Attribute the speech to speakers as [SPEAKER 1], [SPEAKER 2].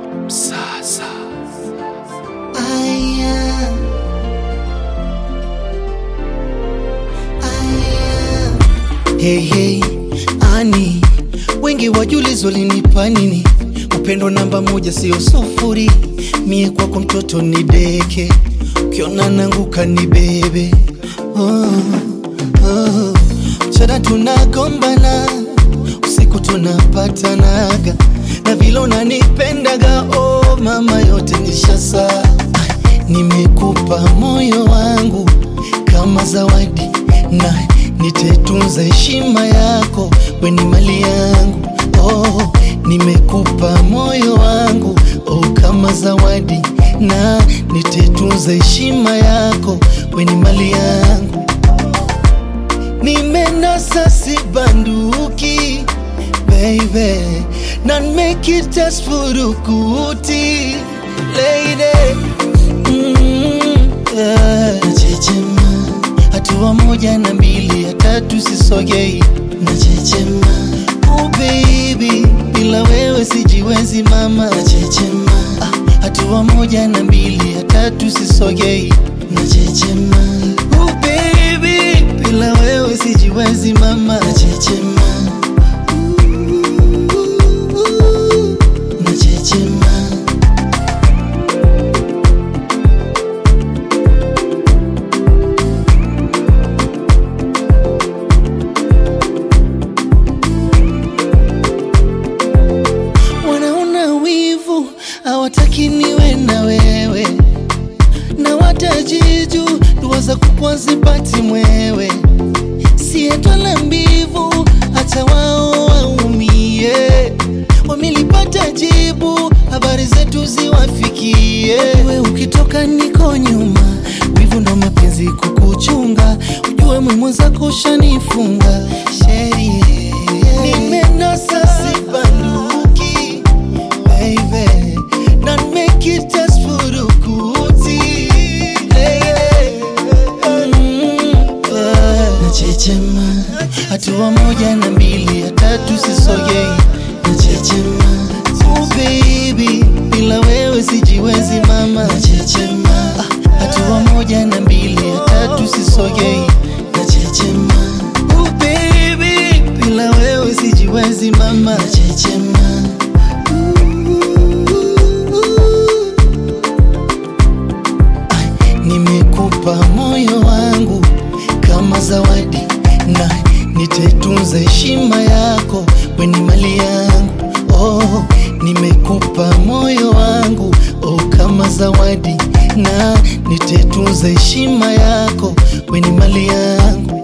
[SPEAKER 1] Sasa
[SPEAKER 2] Aya. Aya. Hey, hey, ani wengi wajulizo linipa nini upendo namba moja sio sufuri mie kwako mtoto ni deke ukiona nanguka ni bebe oh, oh. mchana tunagombana usiku tunapatanaga na vile unanipendaga oh, mama yote nishasa nimekupa moyo wangu kama zawadi na nitetunza heshima yako weni mali yangu oh, nimekupa moyo wangu oh, kama zawadi na nitetunza heshima yako weni mali yangu nimenasa sibanduki baby not make it just furukuti lady mm, yeah. nachechema hatua moja na mbili ya tatu sisogei nachechema oh baby bila wewe sijiwezi mama nachechema ah, hatua moja na mbili ya tatu sisogei nachechema oh baby bila wewe sijiwezi mama nachechema nachechema wanaona wivu hawataki niwe na wewe na watajiju dua za kupwa zipati mwewe sietwala mbivu hata wao waumie wamelipata jibu habari zetu ziwafikie we ukitoka niko nyuma wivu ndo mapenzi kukuchunga ujue mwimu zako ushanifunga sherie nimenasa sibanduki baby not make it just furukuti lady nachechema hatua moja na mbili ya tatu sisogei nachechema oh baby bila wewe sijiwezi mama nachechema hatua moja na mbili ya tatu sisogei nachechema oh baby bila wewe sijiwezi mama nachechema nimekupa moyo wangu kama zawadi na nitetunza heshima yako weni mali yangu oh, nimekupa moyo wangu oh, kama zawadi na nitetunza heshima yako weni mali yangu